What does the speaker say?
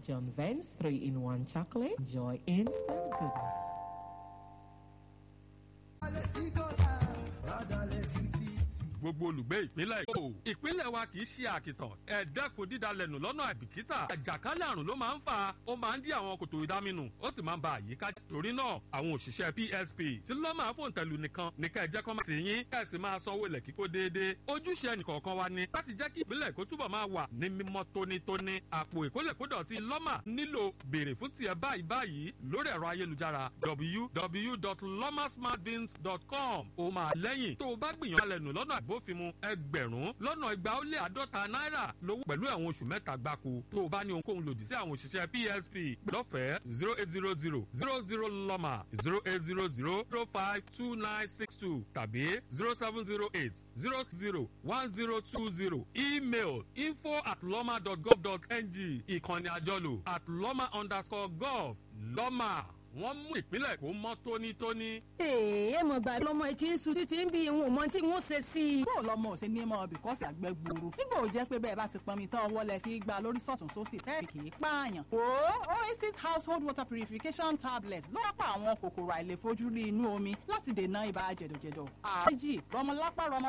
John Vance 3 in 1 chocolate. Enjoy instant goodness. gbogbo olùgbé ìpínlẹ̀ èkó ìpínlẹ̀ wa kì í ṣe àkìtàn ẹ dẹ́kun dídalẹ̀nù lọ́nà àìbìkítà àjàkálẹ̀ àrùn ló máa ń fà ó máa ń dí àwọn kòtò ìdáminù ó sì máa ń ba àyíká jẹ́ torí náà àwọn òṣìṣẹ́ psp tí ló máa fòun tẹ̀lú nìkan ní ká ẹ jẹ́ kọ́ máa sì yín ká ẹ sì máa sanwó ilẹ̀ kíkó déédéé ojúṣe ẹnìkọ̀ọ̀kan wa ni láti jẹ́ kí ìpínlẹ̀ èkó túbọ̀ máa wà ní mímọ́ tónítóní àpò ìkólẹ̀kódọ̀tí lọ́mà nílò béèrè fún tiẹ̀ báyìí báyìí lórí ẹ̀rọ ayélujára www.lomasmartbins.com ó máa lẹ́yìn tó o bá gbìyànjú alẹ́ nù lọ́nà àbófinmu ẹgbẹ̀rún lọ́nà igba ó lé àádọ́ta náírà lówó pẹ̀lú ẹ̀wọ̀n oṣù mẹ́ta gbáko tó o bá ní ohunkóhun lòdì sí àwọn òṣìṣẹ́ psp lọ́fẹ̀ẹ́ zero eight zero zero zero zero lọ́mà zero eight zero zero zero five two nine six two tàbí zero seven zero eight zero zero one zero two zero email info at lọ́mà dot gov dot ng ìkànnì àjọlò at lọ́mà underscore gov lọ́mà wọ́n mú ìpínlẹ̀ kó mọ́ tónítóní. èè mọ̀ gbà lọ́mọ etí ń sun títí ń bí ìwọ̀n mọ́ tí wọ́n ṣe sí i. bó lọmọ ò ṣe ní mọ bìkọ́sì àgbẹ̀ gbòòrò nígbà ò jẹ́ pé bẹ́ẹ̀ bá ti pọnmi tán ọwọ́ lẹ fi gba lórí sọ̀tún sósì tẹ́ẹ̀kì kì í pààyàn. o oasis household water purification tablets ló wá pa àwọn kòkòrò àìlèfojúrí inú omi láti dènà ibà jẹ̀dọ̀jẹ̀dọ̀. àjì rọmọlápá rọmọ